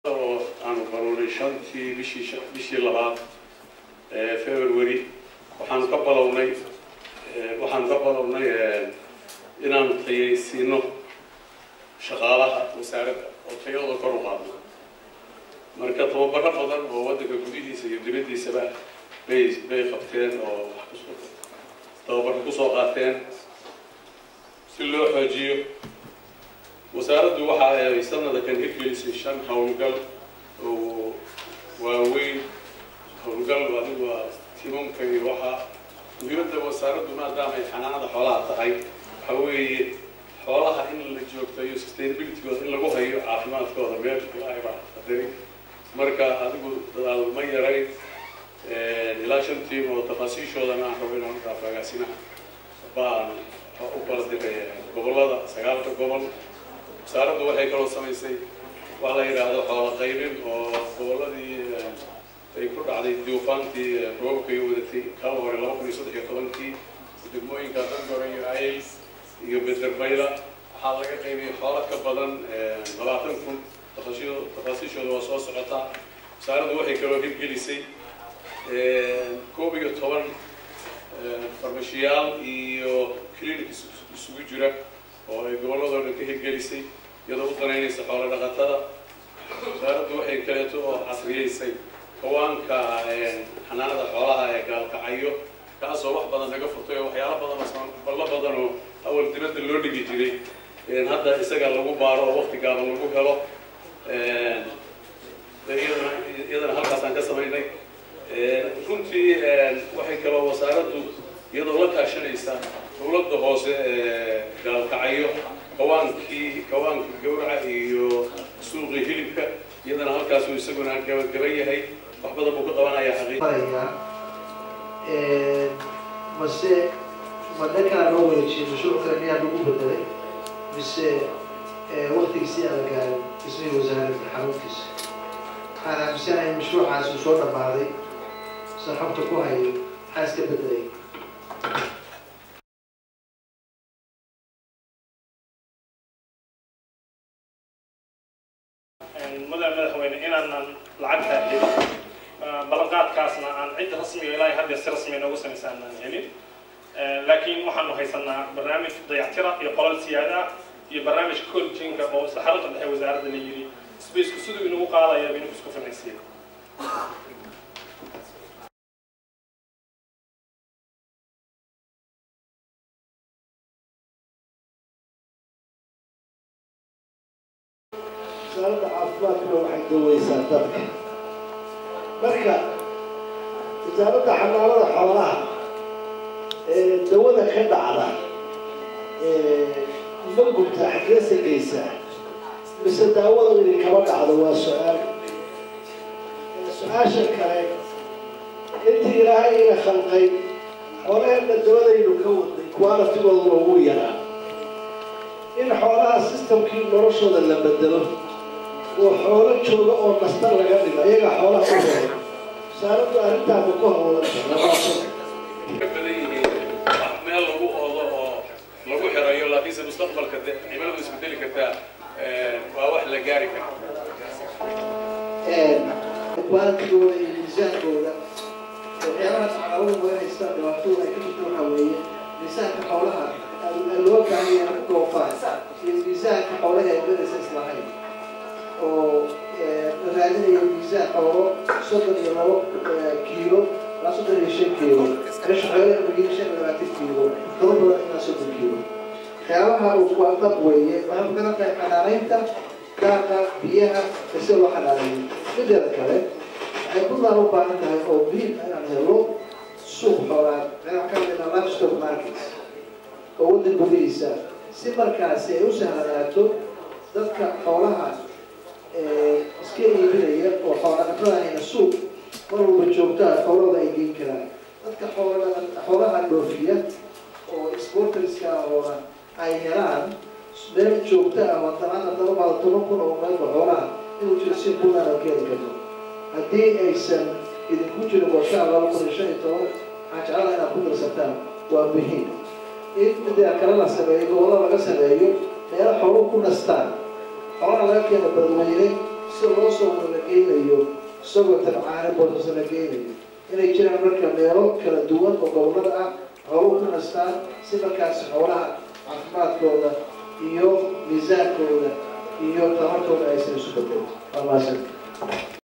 oo aanu baruuray shantii bishii bishii labaad ee february waxaanu ka balownay waxaanu ka balownay inaanu tayaysiino shaqaalaha wasaaradda oo tayadooda kor u qaadno marka tababaro badan oo waddanka gudihiisa iyo dibaddiisaba bay bay qabteen oo wax kus tababaro kusoo qaateen si loo xoojiyo wasaaraddu waxa ay sanada kan hirgelisay shan howlgal oo waaweyn howlgal adigu waa timamka iyo waxaa muhiimadda wasaaraddu maadaama ay xanaanada xoolaha tahay waxa weeye xoolaha in la joogtayo sustainabilitygooda in lagu hayo caafimaadkooda meel ilaahay baa qadari marka adigu dadaal ma yarayn ilaa shan tiim oo tafaasiishoodana aan rabo inaan markaa fagaasina baan u kala diray gobollada sagaalka gobol wasaaraddu waxay kaloo samaysay waa la yidhaahdo xoola qaybin oo gobolladii ay ku dhacday duufaantii roobabka iyo wadatay kala hore laba kun iyo saddex iyo tobankii degmooyinka dangore iyo ayl iyo bederbayla waxaa laga qaybiyay xoolo ka badan labaatan kun tafaasiishooda waa soo socotaa wasaaraddu waxay kaloo hirgelisay koob iyo toban farmashiyaal iyo clinic isugu jira oo ay gobolladoo dhan ka hirgelisay iyadoo u danaynaysa xoolo dhaqatada wasaaraddu waxay kaleeto oo casriyeysay kawaanka xanaanada xoolaha ee gaalkacayo kaasoo wax badan naga furtay oo waxyaalo badan oo ballo badan oo awal dibadda loo dhigi jiray hadda isaga lagu baaro oo wakti gaaban lagu helo iyadana iyadana halkaasaan ka samaynay runtii waxay kaloo wasaaraddu iyadoo la kaashanaysa dowladda hoose ee gaalkacayo kawaankii kawaankii gawraca iyo suuqii hilibka iyadana halkaasuu isaguna gabagaba yahay wax badan buu ka qabanaya xaqiiq mase ma dhankaa loo wareejiyay mashruuc kale miyaa lagu bedelay mise waktigiisii aan la gaarin dhismihii wasaaradda xaruntiisa waxaan aaminsanahay mashruucaas uu soo dhammaaday san xogta ku hayo maxaa iska bedelay mudan madaxweyne inaanan lacagtaa helin ballanqaadkaasna aan cid rasmiga ilaahay hadda si rasmiga noogu samaysa aanaan helin laakiin waxaanu haysanaa barnaamij dayactira iyo qolal siyaada iyo barnaamij coljinka oo isla xarunta dhexe wasaaradda la yidhi sbacku siduu inagu qaadaya inuu isku finansiya wasaaradda caafimaadkuna waxay daweysaa dadka marka wasaaradda xanaanada xoolaha ee dawada ka dhacda ma gubta xaggeesa geysaa mise daawada idin kama dhacdo waa su-aal su-aasha kale intii ilaahay ina khalqay xoolaheenna dawadaynu ka wadnay qualitigooda loogu yaraa in xoolaha systemkii noloshooda la bedelo oo xoolo jooga oo nastan laga dhigo iyaga xoolaha u horo wasaaraddu arrintaaba ku hawlanta ka badan yihiin wax meel lagu oodo oo lagu xirayo laakiinse mustaqbalka de cimiladu isbedeli kartaa waa wax la gaari kara qualitigooda iyo miisaankooda waxyaabaha caqabada weeraysa dhibaatooda ay ka jirto waxaa weeye miisaanka xoolaha loo baahan yahay ku doofaan iyo miisaanka xoolaha ay bedaysa islahayn oo la raadinayo miisaan xoolo soddon iyo labo kiilo ilaa soddon iyo shan kiilo meesha xoolaha magin shan iyo labaatan kiilo toban badan ilaa soddon kiilo waxyaabaha uu waa dab weeye waxay ku garan tahay xanaanaynta daaqa biyaha ise loo xanaaneeyo mideeda kale waxay puntland u baahan tahay oo muhiim ah inaan helo suuq xoolaad waxaan ka hadlaynaa livestock markets oo waddan gudihiisa si markaasi ay u sahlanaato dadka xoolaha iska iibinaya oo xoolaqatadahayna suuq mar walba joogtaa xoolahooda ay geyn karaan dadka xoolaha dhoofiya oo sporterska oona ay helaan meel joogta ah wadanaad haddaba baada toban kun oo meelba xoolaha inuu jiro si puntland oo keeni karto haddii aysan idinku jirin qorshaha laba kun iyo shan iyo toban waxaan jeclaha inaad ku darsataan waa muhiim in midaa kale la sameeyo gobollo laga sameeyo meelo xooluhu ku nastaan xoolaha laga keeno badweyne sida loo soo wada la geynayo isagoo tabcaane boosasa la geynayo inay jiraan marka meelo kala duwan oo gobolada ah xooluhu ka nastaan si markaasi xoolaha caafimaadkooda iyo miisaankooda iyo tamarkooda aysan isu bedelin waa mahadsan